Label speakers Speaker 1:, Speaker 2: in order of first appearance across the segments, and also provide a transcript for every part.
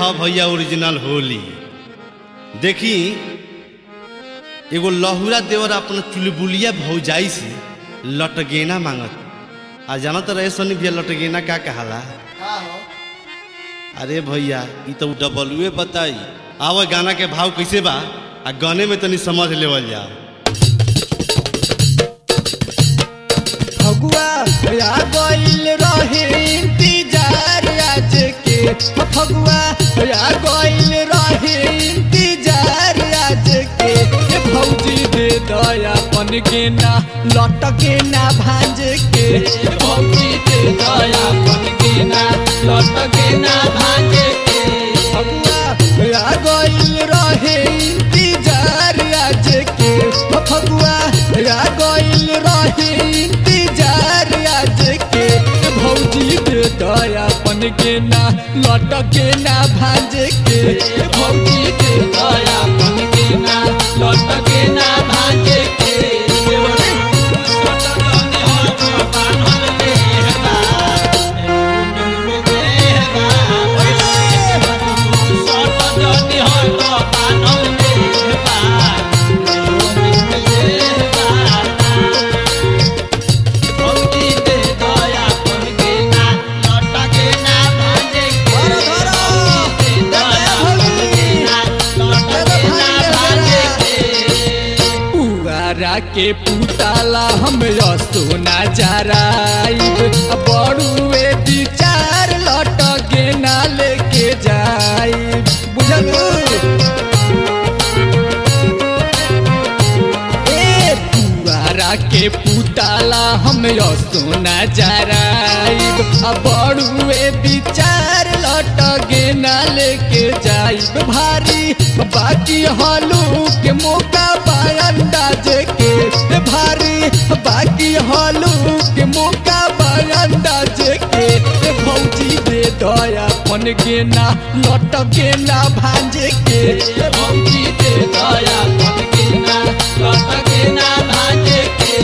Speaker 1: ह भैया ओरिजिनल होली देखी एगो लहुरा देवर अपन चुलबुलिया भौजाई से लटगेना मांगत आ जाना तो रहे सोनी भैया लटगेना का कहाला अरे भैया ई तो डबलुए बताई आवा गाना के भाव कैसे बा आ गाने में तनी समझ लेवल जाओ
Speaker 2: फगुआ आ गइल रहे इंतजार आज के फगुआ आ गइल रहे इंतजार आज के ए भौजी दे दया पन के ना लट के ना भांज के ए भौजी दे दया पन के ना लट के ना भांज के फगुआ आ गइल रहे इंतजार आज के फगुआ आ गइल रहे इंतजार आज के भौजी दे दयापन के ना लट के ना भांज के भौजी दे दयापन के ना लट के ना भांज के पुआरा के पुताला हम सोना जराइब बड़ुए दी चार लट गेना लेके जाइब बुझलू ए पुआरा के पुताला हम सोना जराइब बड़ुए दी चार लट गेना लेके जाइब भारी बाकी हलू के मौका अंदाज के भारी बाकी हलू के मौका अंदाज के भौजी दे दया पन के ना लट के ना भांज के भौजी दे दया पन के ना लट के ना भांज के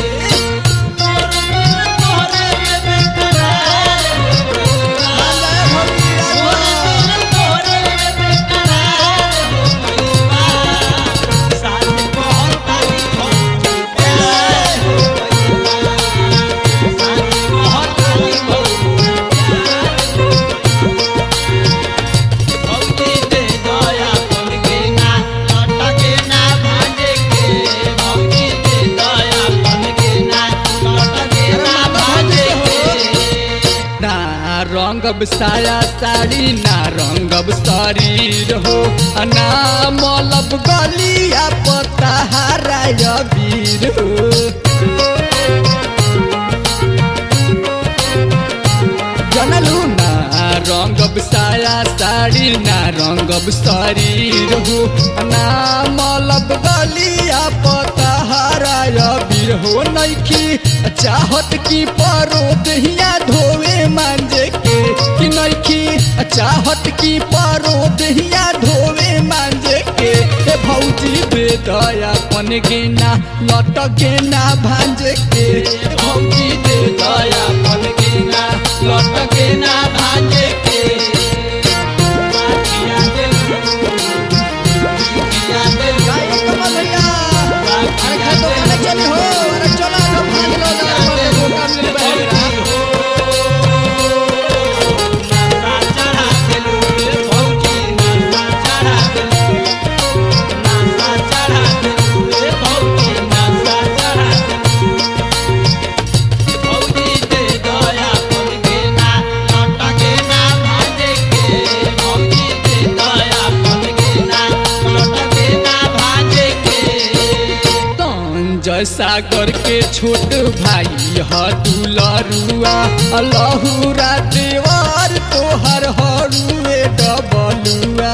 Speaker 2: ना रंगब साया साड़ी ना रंगब शरीर हो आ ना मलब गलिया पता हराय वीर हो जनलू ना रंगब साया साड़ी ना रंगब शरीर हो आ ना मलब गलिया पता हराय वीर हो नइखी चाहत की परो दहिया धोवे मांजे के कि नइखी चाहत की परो दहिया धोवे मांजे के ए भौजी दे दया पन गेना लट गेना भांजे के ए भौजी दे दया पन गेना लट गेना भांजे के अरे खातो खाने चली हो अरे चला तो भाग लो ना मौका मिल बहेरा जय सागर के छोट भाई ह दुलरुआ लहुरा देवर तोहर हरुए डबलुआ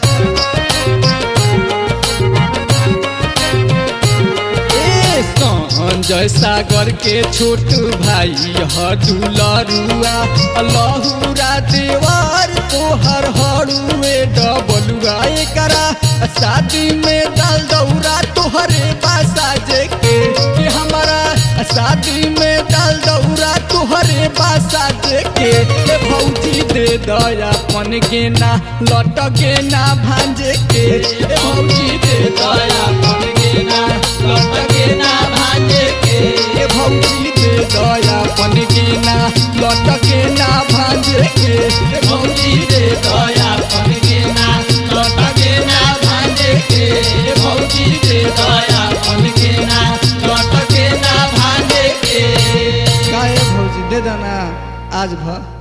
Speaker 2: ए संजय सागर के छोट भाई ह दुलरुआ लहुरा देवर तोहर हरुए डबलुआ एकरा शादी में डाल दौरा तोहरे बासा जे के कि हमारा शादी में डाल दौरा तोहरे बासा जे के ए भौजी दे दया पन गेना लट गेना भांजे के ए भौजी दे दया पन गेना लट गेना भांजे के ए भौजी दे दया पन गेना लट गेना भांजे के ए भौजी दे दया पन गेना लट गेना भांजे के ए भौजी दे दया पन गेना लट गेना भांजे के काहे भौजी दे देना आज भर